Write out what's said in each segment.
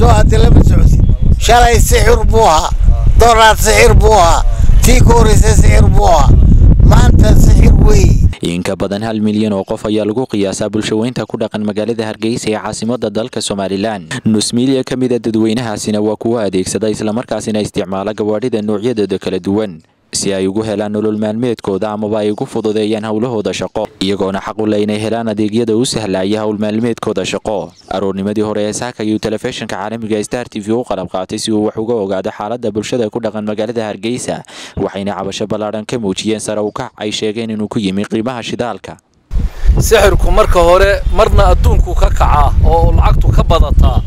soo hadda lama socodsid shalay sixir buu ahaa dooraad sixir buu ahaa tii ka horreysa sixir buu ahaa maanta sixir weey in ka badan hal milyan oo qof ayaa lagu qiyaasaa bulshaweynta ku dhaqan magaalada hargeysa ee caasimada dalka somalilan nus milyan ka mid a dadweynahaasina waa kuwo adeegsada islamarkaasina isticmaala gawaadhida noocyadooda kala duwan si ay ugu helaan nolol maalmeedkooda amaba ay ugu fududeeyaan howlahooda shaqo iyagoona xaq u leh inay helaan adeegyada u sahlaya howl maalmeedkooda shaqo aroornimadii hore ee saaka ayuu telefishinka caalamiga star t v u qalab qaatay si uu wax uga ogaado xaalada bulshada ku dhaqan magaalada hargeysa waxayna cabasho ballaadhan ka muujiyeen sare ukac ay sheegeen inuu ku yimi qiimaha shidaalka sixirku marka hore marna adduunku ka kacaa oo lacagtu ka badataa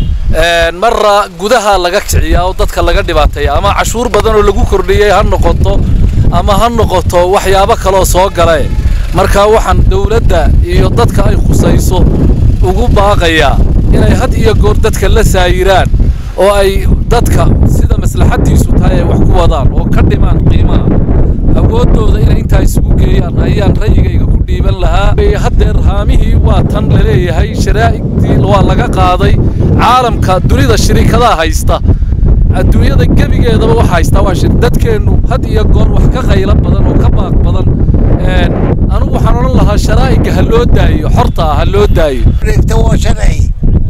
marna gudaha laga kiciyaa oo dadka laga dhibaateeya ama cashuur badan oo lagu kordhiyey ha noqoto ama ha noqoto waxyaabo kaloo soo gale marka waxaan dowladda iyo dadka ay khusayso ugu baaqayaa inay had iyo goor dadka la saayiraan oo ay dadka sida maslaxaddiisu tahay ay wax ku wadaan oo ka dhimaan qiimaha awooddooda inay intaa isugu geeyaan ayaan ra'yigayga ku dhiiban lahaa haddeer haamihii waa tan laleeyahay sharaa'igtii waa laga qaaday caalamka dunida shirikadaha haysta adduunyada gebigeedaba waxa haystaa waa shir dadkeennu had iyo goor wax ka qaylo badan oo ka baaq badan anugu waxaan odhan lahaa sharaa'iga ha loo daayo xorta ah ha loo daayo dhigta waa sharci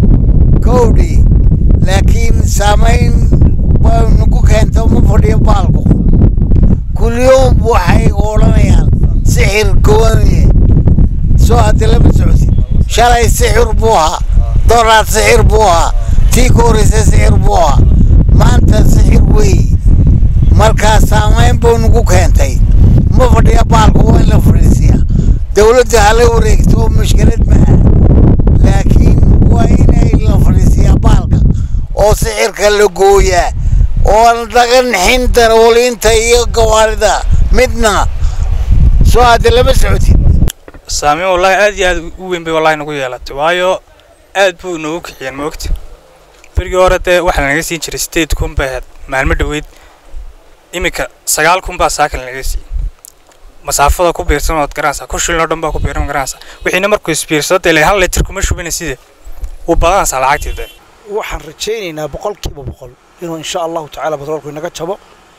kowdhi laakiin saamayn baa nagu keento ma fadhiyo baalku kulliyowm waxay odhanayaan sixir gooniye soo hadda lama socodsid shalay sixir buu ahaa dooraad sixir buu ahaa tii ka horreysa sixir buu ahaa maanta sixir weey markaa saamayn buu nagu keentay ma fadhiya baalku waa in la fadhiisiyaa dowladda hala wareegto mushkilad maaha laakiin waa inay la fadhiisiyaa baalka oo sixirka la gooyaa oo laga nixin darawaliinta iyo gawaarida midna soo hadda lama socotid saameyn wallaahi aad iyo aad u weyn bay wallahi nagu yeelatay waayo aad buu noogu kiciyeen moogta berigii hore dee waxaa lanaga siin jiray sideed kun bay ahayd maalmo dhoweyd iminka sagaal kun baa saaka lanaga siiyey masaafada ku biirsan ood garanaysaa ku shilin oo dhan baa ku biiran garanaysaa wixiina markuu isbiirsado dee hal litir kuma shubina side wuu badanaysaa lacagtii dee waxaan rajaynaynaa boqolkiiba boqol inuu insha allahu tacaala batroolku inaga jabo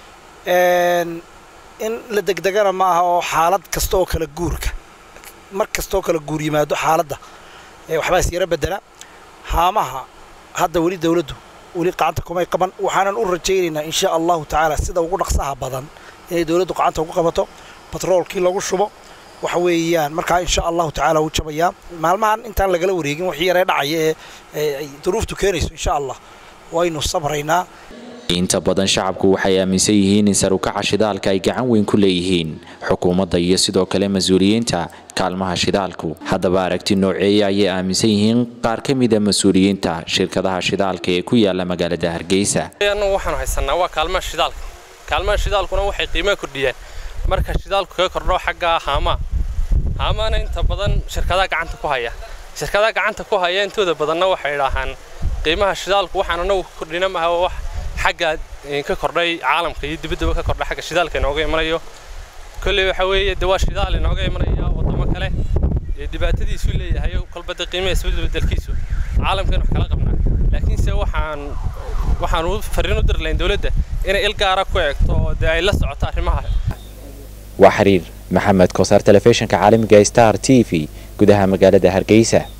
in la degdegana ma aha oo xaalad kasta oo kala guurka mar kasta oo kala guur yimaado xaaladda waxbaa is yaro bedela haamaha hadda weli dowladdu weli gacanta kumay qaban waxaanan u rajaynaynaa insha allahu tacaala sida ugu dhaqsaha badan inay dowladdu gacanta ugu qabato batroolkii lagu shubo waxa weeyaan markaa insha allahu tacaala wuu jabayaa maalmahan intaan lagala wareegin wixii yaree dhacaya ee ay duruuftu keenayso insha allah waynu sabraynaa inta badan shacabku waxay aaminsan yihiin in sarukaca shidaalka ay gacan weyn ku leeyihiin xukuumadda iyo sidoo kale mas-uuliyiinta kaalmaha shidaalku haddaba aragti nooceeya ayay aaminsan yihiin qaar ka mida mas-uuliyiinta shirkadaha shidaalka ee ku yaala magaalada hargeysa annagu waxaanu haysanaa waa kaalmaha shidaalka kaalmaha shidaalkuna waxay qiimaha kordhiyaan marka shidaalku kaga kordho xagga haamaa haamaana inta badan shirkadaha gacanta ku haya shirkadaha gacanta ku haya intooda badanna waxay idhaahaan qiimaha shidaalku waxaan anagu kordhina maaha wax xagga ka kordhay caalamka iyo dibaddaba ka kordhay xagga shidaalka inooga imanayo kolley waxa weeye dee waa shidaal inooga imanaya waddamo kale ee dhibaatadiisuu leeyahay kolba dee qiimaha isbeddelkiisu caalamkan wax kala qabnaa laakiinse waxaan waxaan u fariin u diri lahayn dowladda inay il gaara ku eegto oo dee ay la socoto arrimaha waa xiriir maxamed kosaar telefishinka caalamiga star t v gudaha magaalada hargeysa